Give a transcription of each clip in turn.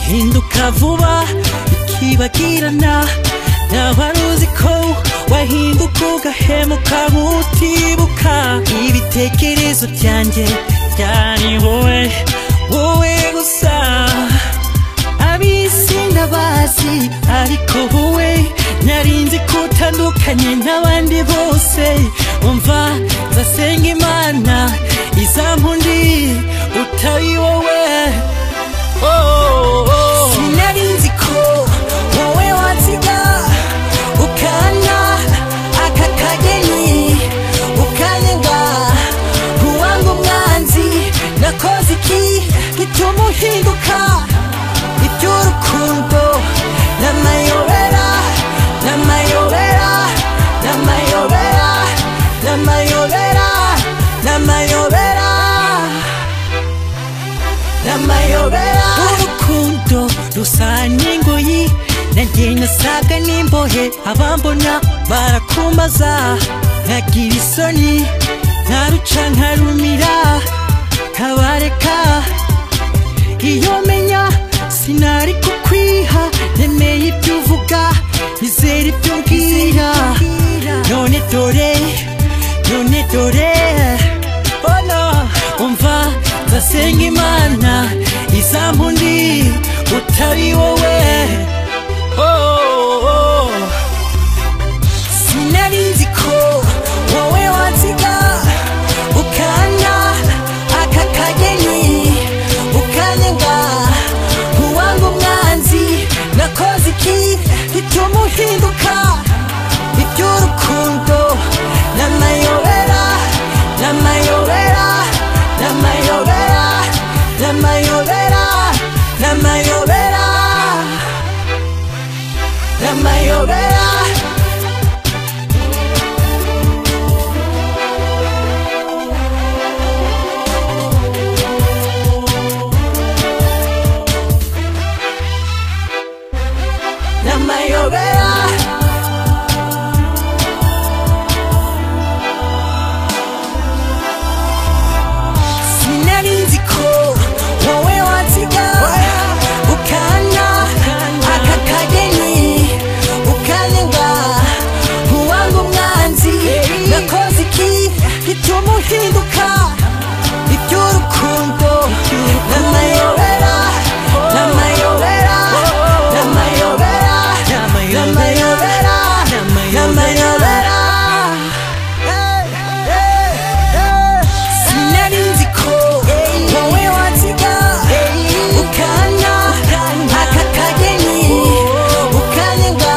iza vuba ikibagirana ntabari uzi ko wahinduka ugahemuka nk'utibuka ibitekerezo byanjye byari wowe wowe gusa abisi ndabazi ariko wowe narinzi ko utandukanye n'abandi bose umva nzasenga imana izampundi utari wowe sinari nzi ko wowe wansiga ukana aka kageni ukanyenga nkuwanga umwanzi nakoze iki gituma uhinduka iby'urukundo n'amayobera n'amayobera n'amayobera n'amayobera n'amayobera n'amayobera urukundo rusa n'ingoyi nanjye nasaga n'imbohe abambona barakumbaza nkagira isoni nkaruca nkarumira nkabareka iyo menya sinari kukwiha nemeye ibyo uvuga nizera ibyo mbwira none dore none dore oh no umva nzasenga imana izampundi utari wowe oh, oh, oh. sinari nzi ko wowe wansiga ukana aka kageni ukanyenga nkuwanga umwanzi nakoze iki gituma uhinduka iby'urukundo n'amayobera n'amayobera n'amayobera n'amayobera n'amayobera n'amayobera n'amayobera sinari nzi ko wowe wansiga ukana aka kageni ukanenga nkuwanga umwanzi nakoze iki gituma uhinduka iby'urukundo n'amayobera n'amayobera n'amayobera n'amayobera n'amayobera sinari nzi ko wowe wansiga ukana aka kageni ukanyenga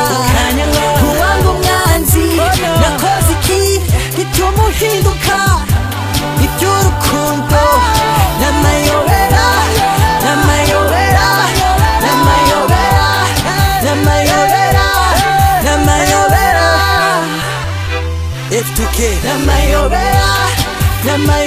nkuwanga umwanzi nakoze iki gituma uhinduka iby'urukundo n'amayobera n'amayobera n'amayobera n'amayobera n'amayobera F2K n'amayobera n'amayobera